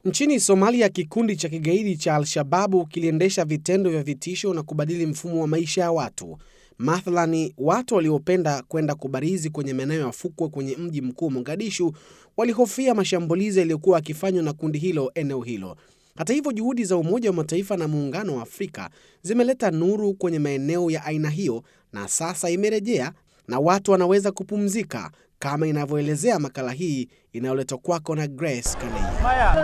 Nchini Somalia, kikundi cha kigaidi cha Al-Shababu kiliendesha vitendo vya vitisho na kubadili mfumo wa maisha ya watu. Mathalani, watu waliopenda kwenda kubarizi kwenye maeneo ya fukwe kwenye mji mkuu Mogadishu walihofia mashambulizi yaliyokuwa yakifanywa na kundi hilo eneo hilo. Hata hivyo, juhudi za Umoja wa Mataifa na Muungano wa Afrika zimeleta nuru kwenye maeneo ya aina hiyo, na sasa imerejea na watu wanaweza kupumzika kama inavyoelezea makala hii inayoletwa kwako na Grace Kaneya.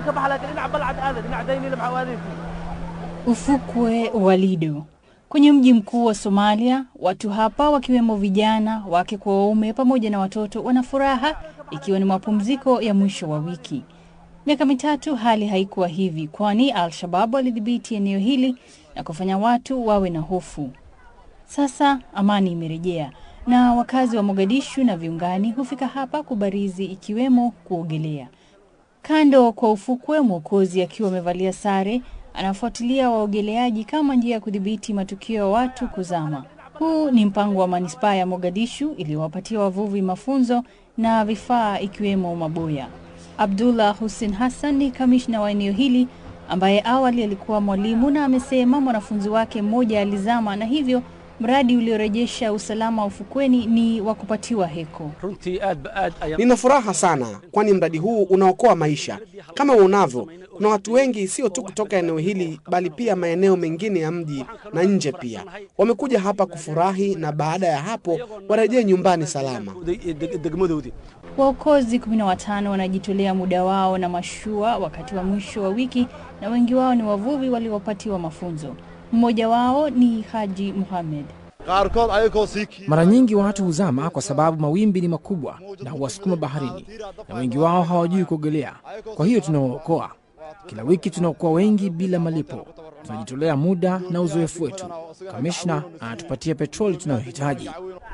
Ufukwe wa Lido kwenye mji mkuu wa Somalia. Watu hapa wakiwemo vijana, wake kwa waume, pamoja na watoto wana furaha, ikiwa ni mapumziko ya mwisho wa wiki. Miaka mitatu hali haikuwa hivi, kwani Al-Shabab walidhibiti eneo hili na kufanya watu wawe na hofu. Sasa amani imerejea na wakazi wa Mogadishu na viungani hufika hapa kubarizi, ikiwemo kuogelea. Kando kwa ufukwe, mwokozi akiwa amevalia sare anafuatilia waogeleaji kama njia ya kudhibiti matukio ya watu kuzama. Huu ni mpango wa manispaa ya Mogadishu iliyowapatia wavuvi mafunzo na vifaa ikiwemo maboya. Abdullah Hussein Hassan ni kamishna wa eneo hili ambaye awali alikuwa mwalimu na amesema mwanafunzi wake mmoja alizama na hivyo mradi uliorejesha usalama ufukweni ni wa kupatiwa heko. Nina furaha sana, kwani mradi huu unaokoa maisha. Kama uonavyo, kuna watu wengi sio tu kutoka eneo hili, bali pia maeneo mengine ya mji na nje pia wamekuja hapa kufurahi, na baada ya hapo warejee nyumbani salama. Waokozi kumi na watano wanajitolea muda wao na mashua wakati wa mwisho wa wiki, na wengi wao ni wavuvi waliopatiwa mafunzo. Mmoja wao ni Haji Muhamed. Mara nyingi watu huzama kwa sababu mawimbi ni makubwa na huwasukuma baharini, na wengi wao hawajui kuogelea. Kwa hiyo tunawaokoa kila wiki, tunaokoa wengi bila malipo. Tunajitolea muda na uzoefu wetu. Kamishna anatupatia petroli tunayohitaji.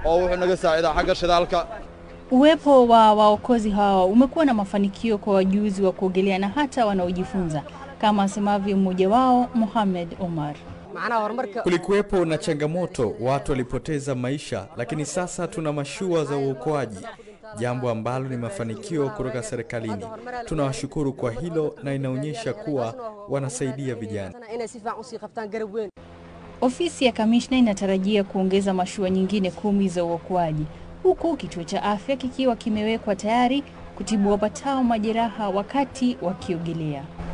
Uwepo wa waokozi hawa umekuwa na mafanikio kwa wajuzi wa kuogelea na hata wanaojifunza, kama asemavyo mmoja wao Mohamed Omar. Kulikuwepo na changamoto, watu walipoteza maisha, lakini sasa tuna mashua za uokoaji, jambo ambalo ni mafanikio kutoka serikalini. Tunawashukuru kwa hilo na inaonyesha kuwa wanasaidia vijana. Ofisi ya kamishna inatarajia kuongeza mashua nyingine kumi za uokoaji, huku kituo cha afya kikiwa kimewekwa tayari kutibu wapatao majeraha wakati wakiogelea.